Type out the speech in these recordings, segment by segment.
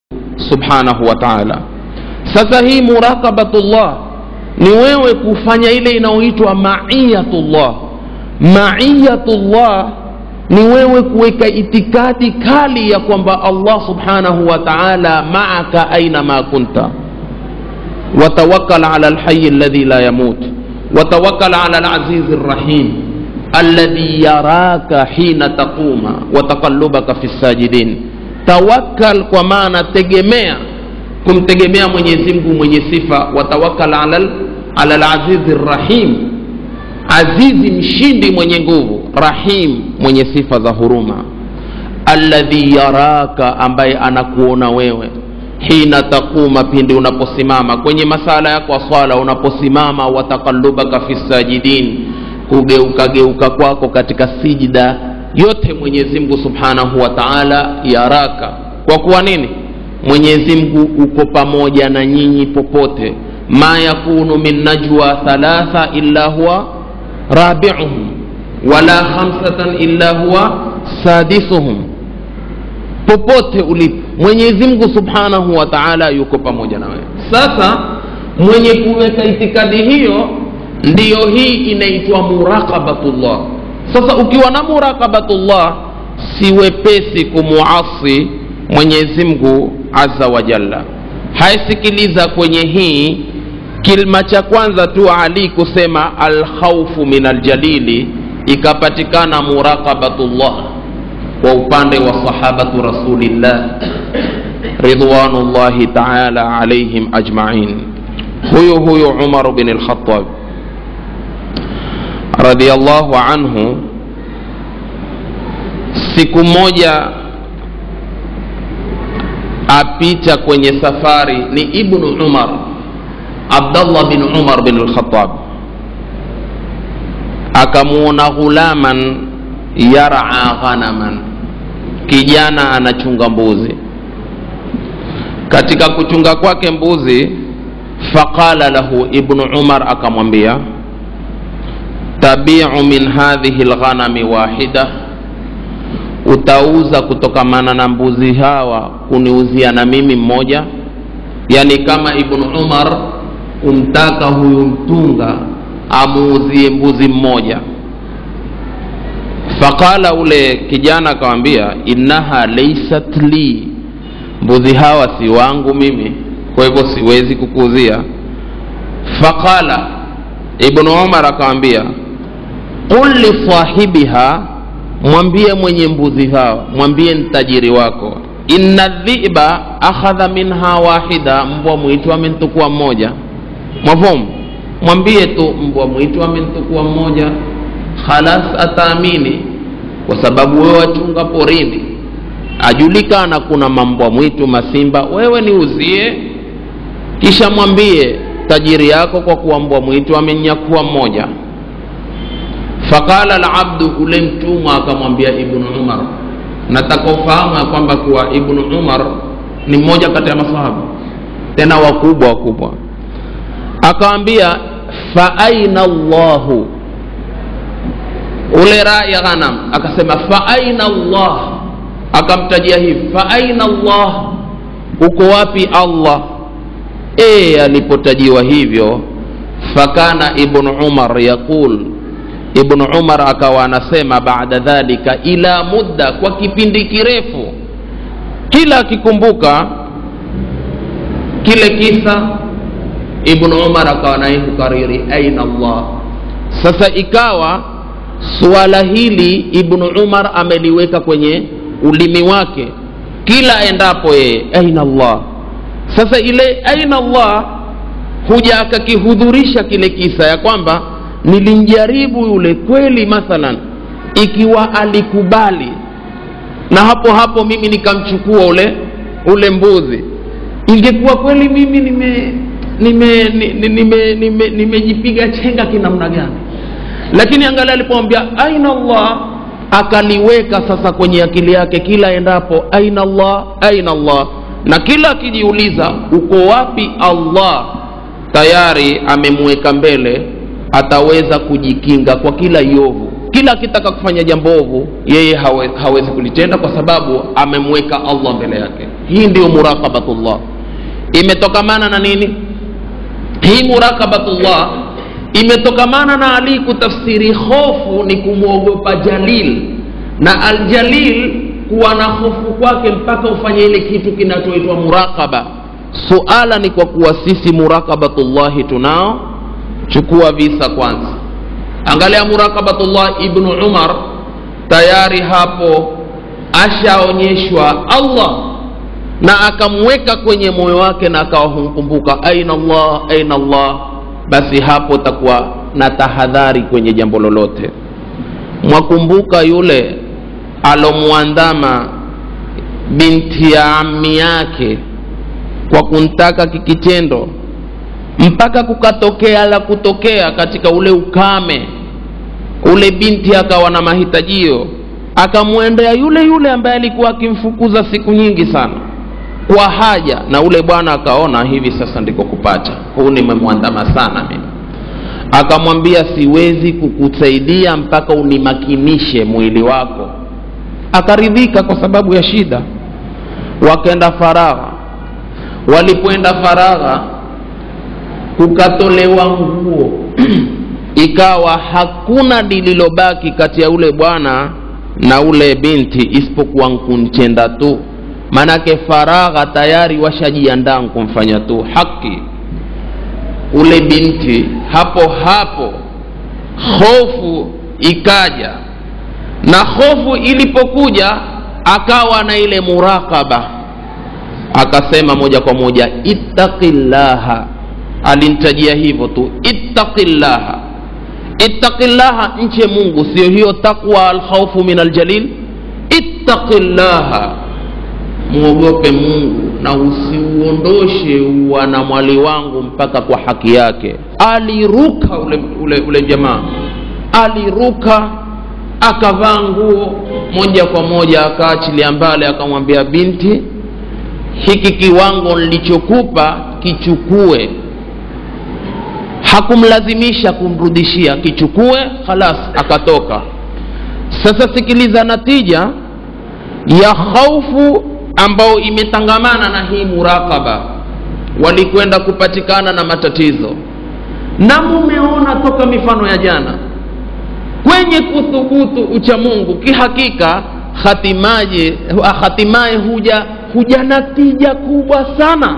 subhanahu wa taala sasa hii muraqabatullah ni wewe kufanya ile inayoitwa maiyatullah maiyatullah ni wewe kuweka itikadi kali ya kwamba allah subhanahu wa taala maaka aina ma kunta وتوكل على الحي الذي لا يموت وتوكل على العزيز الرحيم الذي يراك حين تقوم وتقلبك في الساجدين توكل kwa maana tegemea kumtegemea mwenyezi mungu mwenye sifa watawakal ala ala alazizi rrahim azizi mshindi mwenye nguvu rahim mwenye sifa za huruma alladhi yaraka ambaye anakuona wewe hina taquma pindi unaposimama kwenye masala yako ya swala unaposimama wataqallubaka fi sajidin kugeukageuka kwako katika sijida yote mwenyezi mungu subhanahu wa taala yaraka kwa kuwa nini mwenyezi mungu uko pamoja na nyinyi popote ma yakunu min najwa thalatha illa huwa rabiuhum wala khamsatan illa huwa sadisuhum popote ulipo mwenyezi mungu subhanahu wa taala yuko pamoja na wewe sasa mwenye kuweka itikadi hiyo ndiyo hii inaitwa muraqabatullah sasa ukiwa na muraqabatullah si wepesi kumuasi mwenyezi mungu aza wa jalla haisikiliza kwenye hii kilma cha kwanza tu ali kusema alkhaufu min aljalili ikapatikana muraqabatullah kwa upande wa sahabatu rasulillah ridwanullahi taala alaihim ajmain huyu huyu umar bin lkhatab radiallahu anhu siku moja apita kwenye safari ni ibnu umar abdallah bin umar bin lkhatab akamuona ghulaman yara ghanaman kijana anachunga mbuzi katika kuchunga kwake mbuzi faqala lahu ibnu umar akamwambia tabiu min hadhihi lghanami wahida utauza kutokamana na mbuzi hawa kuniuzia na mimi mmoja yani kama ibnu umar kumtaka huyu mtunga amuuzie mbuzi mmoja faqala ule kijana akamwambia innaha laysat li mbuzi hawa si wangu mimi kwa hivyo siwezi kukuuzia faqala ibnu umar akamwambia qul lisahibiha mwambie mwenye mbuzi hawa mwambie ntajiri wako inna dhiba akhadha minha wahida mbwa mwitu amentukua mmoja mwafamu mwambie tu mbwa mwitu amentukua mmoja khalas ataamini kwa sababu wewe wachunga porini ajulikana kuna mambwa mwitu masimba wewe niuzie kisha mwambie tajiri yako kwa kuwa mbwa mwitu amenyakua mmoja faqala labdu ule mtumwa akamwambia ibnu umar nataka ufahamu ya kwamba kuwa ibnu umar ni mmoja kati ya masahaba tena wakubwa wakubwa akawambia fa aina llahu ule raya ghanam akasema fa aina llah akamtajia hivi fa aina llah uko wapi allah e alipotajiwa hivyo fakana ibnu umar yaqul ibnu umar akawa anasema baada dhalika ila mudda kwa kipindi kirefu kila akikumbuka kile kisa ibnu umar akawa naye kukariri aina llah sasa ikawa suala hili ibnu umar ameliweka kwenye ulimi wake kila endapo yeye aina llah sasa ile aina llah huja akakihudhurisha kile kisa ya kwamba nilimjaribu yule kweli mathalan ikiwa alikubali na hapo hapo mimi nikamchukua ule ule mbuzi ingekuwa kweli mimi nime nimejipiga nime, nime, nime, nime chenga kinamna gani lakini angalia alipomwambia aina llah akaliweka sasa kwenye akili yake kila endapo aina llah aina llah na kila akijiuliza uko wapi allah tayari amemweka mbele ataweza kujikinga kwa kila iovu kila akitaka kufanya jambo ovu yeye hawe, hawezi kulitenda kwa sababu amemweka allah mbele yake hii ndiyo muraqabatullah imetokamana na nini hii muraqabatullah imetokamana na ali kutafsiri hofu ni kumwogopa jalil na aljalil kuwa na hofu kwake mpaka ufanye ile kitu kinachoitwa muraqaba suala ni kwa kuwa sisi muraqabatullahi tunao chukua visa kwanza angalia muraqabatullah ibnu umar tayari hapo ashaonyeshwa allah na akamweka kwenye moyo wake na akawa humkumbuka aina allah aina allah basi hapo takuwa na tahadhari kwenye jambo lolote mwakumbuka yule alomwandama binti ya ami yake kwa kuntaka kikitendo mpaka kukatokea la kutokea katika ule ukame ule binti akawa na mahitajio akamwendea yule yule ambaye alikuwa akimfukuza siku nyingi sana kwa haja na ule bwana akaona hivi sasa ndiko kupata huu nimemwandama sana mimi akamwambia siwezi kukusaidia mpaka unimakinishe mwili wako akaridhika kwa sababu ya shida wakaenda faragha walipoenda faragha kukatolewa nguo ikawa hakuna lililobaki kati ya ule bwana na ule binti isipokuwa nkunchenda tu manake faragha tayari washajiandaa kumfanya tu haki ule binti hapo hapo hofu ikaja na hofu ilipokuja akawa na ile muraqaba akasema moja kwa moja ittaqillaha alintajia hivyo tu ittaqillaha ittaqillaha nche mungu sio hiyo taqwa alkhaufu min aljalil ittaqillaha mwogope mungu na usiuondoshe wanamwali wangu mpaka kwa haki yake aliruka ule, ule, ule jamaa aliruka akavaa nguo moja kwa moja akaachilia mbale akamwambia binti hiki kiwango nilichokupa kichukue hakumlazimisha kumrudishia kichukue khalas akatoka sasa sikiliza natija ya khaufu ambayo imetangamana na hii muraqaba walikwenda kupatikana na matatizo na mumeona toka mifano ya jana kwenye kuthubutu ucha mungu kihakika hatimaye hatimaye huja huja natija kubwa sana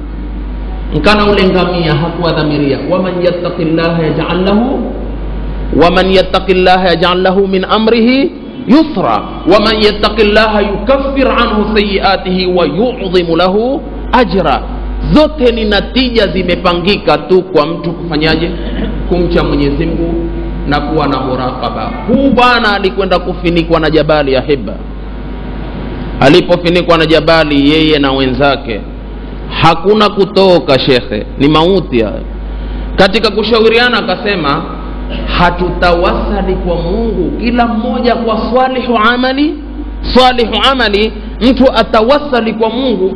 nkana ule ngamia hakuwa dhamiria waman yattaqi llaha yajal lahu waman yattaqi llaha yajal lahu min amrihi yusra waman yattaqi llaha yukaffir anhu sayiatihi wa yudhimu lahu ajra zote ni natija zimepangika tu kwa mtu kufanyaje kumcha mwenyezi mungu na kuwa na muraqaba huu bwana alikwenda kufinikwa na jabali ya hiba alipofinikwa na jabali yeye na wenzake hakuna kutoka shekhe ni mauti hayo katika kushauriana akasema hatutawasali kwa mungu kila mmoja kwa salihu amali salihu amali mtu atawasali kwa mungu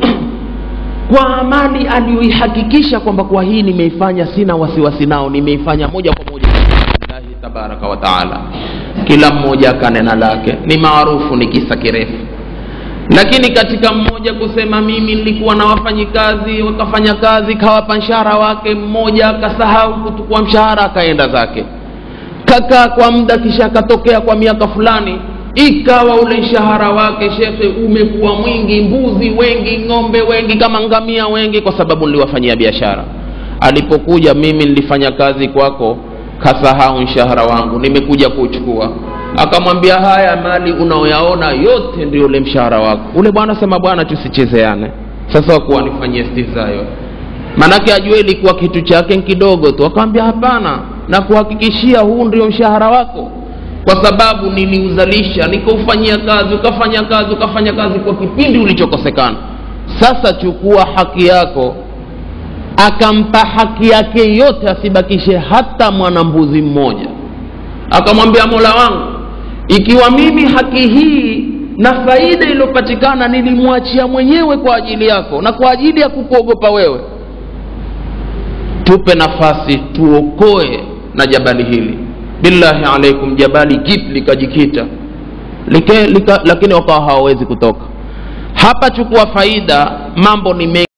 kwa amali aliyoihakikisha kwamba kwa hii nimeifanya sina wasiwasi nao nimeifanya moja kwa moja lillahi tabaraka wa taala kila mmoja akanena lake ni maarufu ni kisa kirefu lakini katika mmoja kusema mimi nilikuwa na wafanyikazi wakafanya kazi kawapa mshahara wake mmoja akasahau kutukua mshahara akaenda zake kakaa kwa muda kisha akatokea kwa miaka fulani ikawa ule mshahara wake shekhe umekuwa mwingi mbuzi wengi ng'ombe wengi kama ngamia wengi kwa sababu niliwafanyia biashara alipokuja mimi nilifanya kazi kwako kasahau mshahara wangu nimekuja kuchukua akamwambia haya mali unaoyaona yote ndio ule mshahara wako ule bwana sema bwana tusichezeane sasa wakuwa nifanyie stihzayo manake ajue ilikuwa kitu chake kidogo tu akamwambia hapana na kuhakikishia huu ndio mshahara wako kwa sababu niliuzalisha nikaufanyia kazi ukafanya kazi ukafanya kazi kwa kipindi ulichokosekana sasa chukua haki yako akampa haki yake yote asibakishe hata mwanambuzi mmoja akamwambia mola wangu ikiwa mimi haki hii na faida iliyopatikana nilimwachia mwenyewe kwa ajili yako na kwa ajili ya kukuogopa wewe tupe nafasi tuokoe na jabali hili billahi alaikum jabali kip likajikita Like, lika, lakini wakawa hawawezi kutoka hapa chukua faida mambo ni mengi